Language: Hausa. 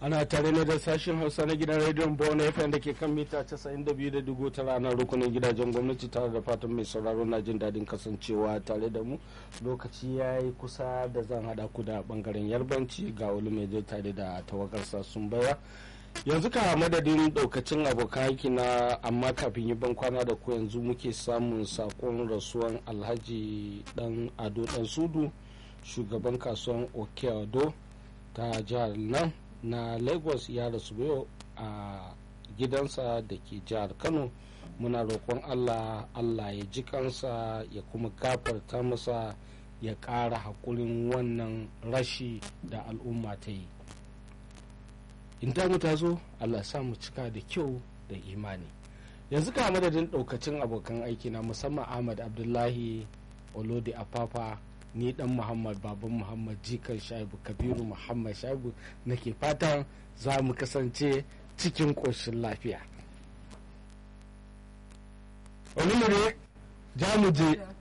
ana tare ne da sashen hausa na gidan rediyon bona fm da ke kan mita 92.9 ranar rukunin gidajen gwamnati tare da fatan mai sauraro na jin daɗin kasancewa tare da mu lokaci ya yi kusa da zan haɗa ku da ɓangaren yarbanci ga wani mai tare da tawagarsa sun baya yanzu ka madadin ɗaukacin abokan aiki na amma kafin yi bankwana da ku yanzu muke samun sakon rasuwan alhaji dan ado dan sudu shugaban kasuwan okeado ta jihar nan na lagos ya rasu yau a gidansa da ke jihar kano muna roƙon allah allah ya ji kansa ya kuma gafarta masa ya ƙara haƙurin wannan rashi da al'umma ta yi in mu ta zo allah sa mu cika da kyau da imani yanzu ka madadin ɗaukacin abokan aiki na musamman ahmad abdullahi olodi afafa ni dan muhammad baban muhammad jikan shaibu kabiru muhammad shaibu nake fatan za mu kasance cikin ƙoshin lafiya wani ne za mu je